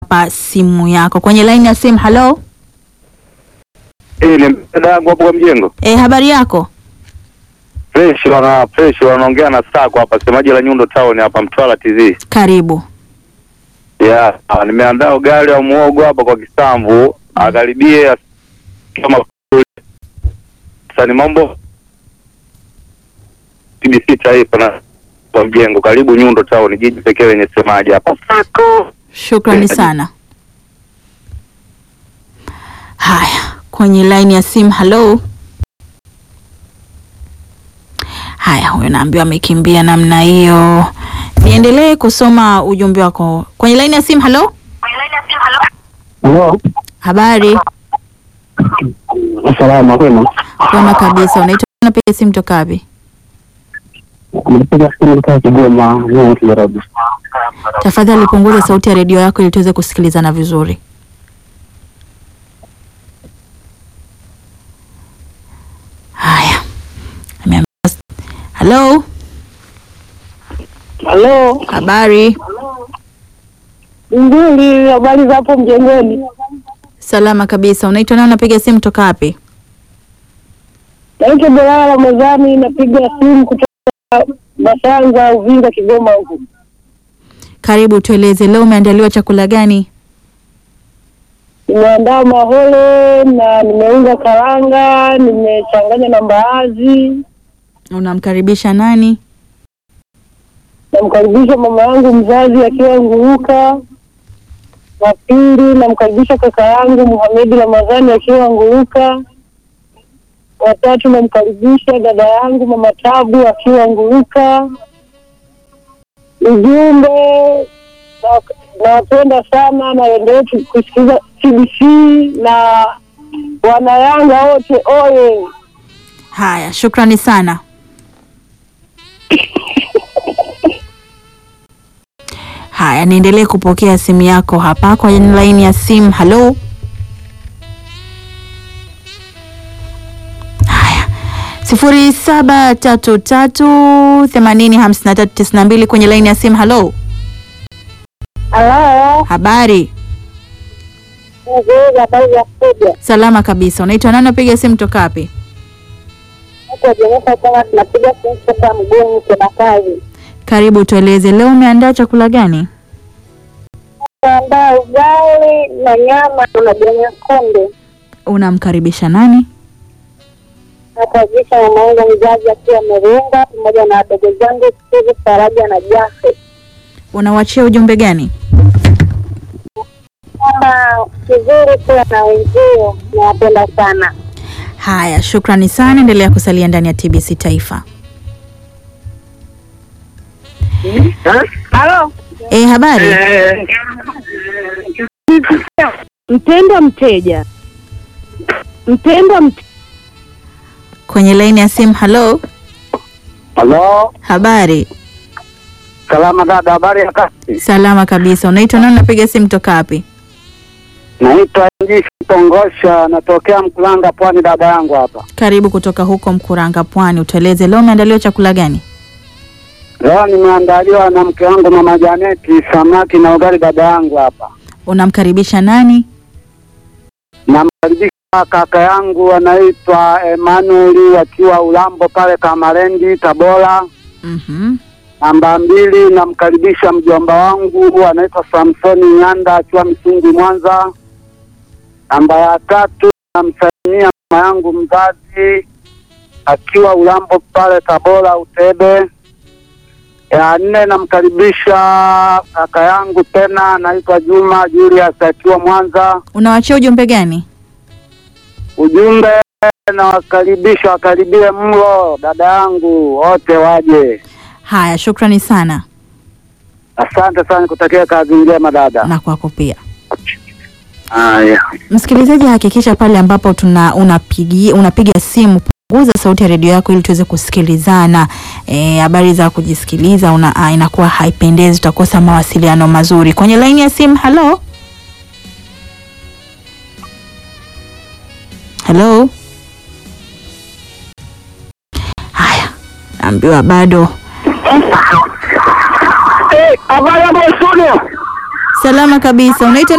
hapa simu yako kwenye laini ya simu. Halo, Eh, ni dada yangu hapo kwa mjengo. e, habari yako? Fresh wana fresh wanaongea na Sako hapa semaji la Nyundo Town hapa Mtwara TZ. Karibu. Yeah, ah, nimeandaa ugali wa muogo hapa kwa kisamvu, akaribie kama sasa ni mambo TBC taifa na kwa mjengo karibu Nyundo Town jiji pekee lenye semaji hapa Sako. Shukrani sana. Haya, kwenye laini ya simu. Halo. Haya, huyo naambiwa amekimbia namna hiyo. Niendelee kusoma ujumbe wako kwenye laini ya simu. Halo, Halo, habari? salama kwema. Kwema kabisa. Unaitwa, unapiga simu toka wapi? Nimepiga simu kutoka Kigoma, mimi Nairobi. Tafadhali punguza sauti ya redio yako ili tuweze kusikilizana vizuri. Haya, Ameambiwa- halo, Halo, habari? nzuri. Habari za hapo mjengoni? Salama kabisa. Unaitwa nani? Unapiga simu toka wapi? Naitwa Belala Ramadhani, napiga simu kutoka Basanza, Uvinza, Kigoma huku. Karibu, tueleze leo umeandaliwa chakula gani? Nimeandaa mahole na nimeunga karanga, nimechanganya na mbaazi. Unamkaribisha nani? Namkaribisha mama yangu mzazi akiwa Nguruka. Wa pili namkaribisha kaka yangu Muhamedi Ramadhani akiwa Nguruka. Watatu namkaribisha dada yangu mama Tabu akiwa Nguruka. Ujumbe na- nawapenda sana na endelee tu- kusikiliza TBC na wanayanga wote oye. Haya, shukrani sana. Haya, niendelee kupokea simu yako hapa kwa laini ya simu. Halo. Haya, sifuri saba tatu tatu themanini hamsini na tatu tisini na mbili kwenye laini ya simu. Halo, Halo, habari? nzuri, habari za kuja Salama kabisa. Unaitwa nani? Unapiga simu toka wapi? kwa Jenesa kama tunapiga simu kutoka Mgoni kuna kazi. Karibu, tueleze leo umeandaa chakula gani? Andaa ugali na nyama na majani ya kunde. Unamkaribisha nani? Nakaribisha mama yangu mzazi akiwa Merunga pamoja na wadogo zangu Steve, Faraja na Jafe. Unawachia ujumbe gani? Kama kizuri kuwa na wenzio, nawapenda sana. Haya, shukrani sana. Endelea kusalia ndani ya TBC Taifa. Halo, E, habari? mpendwa mteja, mpendwa mteja. Kwenye laini ya simu. Halo, Halo, habari? salama dada, habari ya kazi? Salama kabisa. Unaitwa nani? Unapiga simu toka wapi? Naitwa Njishi Tongosha, natokea Mkulanga, Pwani, dada yangu hapa. Karibu kutoka huko Mkuranga, Pwani. Utueleze leo umeandaliwa chakula gani? Leo nimeandaliwa na mke wangu mama Janeti samaki na ugali, dada yangu hapa. Unamkaribisha nani? Namkaribisha kaka yangu anaitwa Emmanuel akiwa Ulambo pale Kamarendi, Tabora. Mhm. Namba mbili, namkaribisha mjomba wangu anaitwa Samsoni Nyanda akiwa Msungi, Mwanza. Namba ya tatu, namsalimia mama yangu mzazi akiwa Ulambo pale Tabora, Utebe. Ya nne, namkaribisha kaka yangu tena anaitwa Juma Julius akiwa Mwanza. Unawachia ujumbe gani? Ujumbe, nawakaribisha wakaribie mlo, dada yangu wote waje. Haya, shukrani sana Asante sana, kutakia kazi njema dada. na kwako pia. Haya. Msikilizaji, hakikisha pale ambapo tuna unapigia unapiga simu punguza sauti ya redio yako ili tuweze kusikilizana. Eh, habari za kujisikiliza una, ah, inakuwa haipendezi, utakosa mawasiliano mazuri. Kwenye laini ya simu, halo halo. Haya, naambiwa bado. Habari hapo studio. Salama kabisa. Unaitwa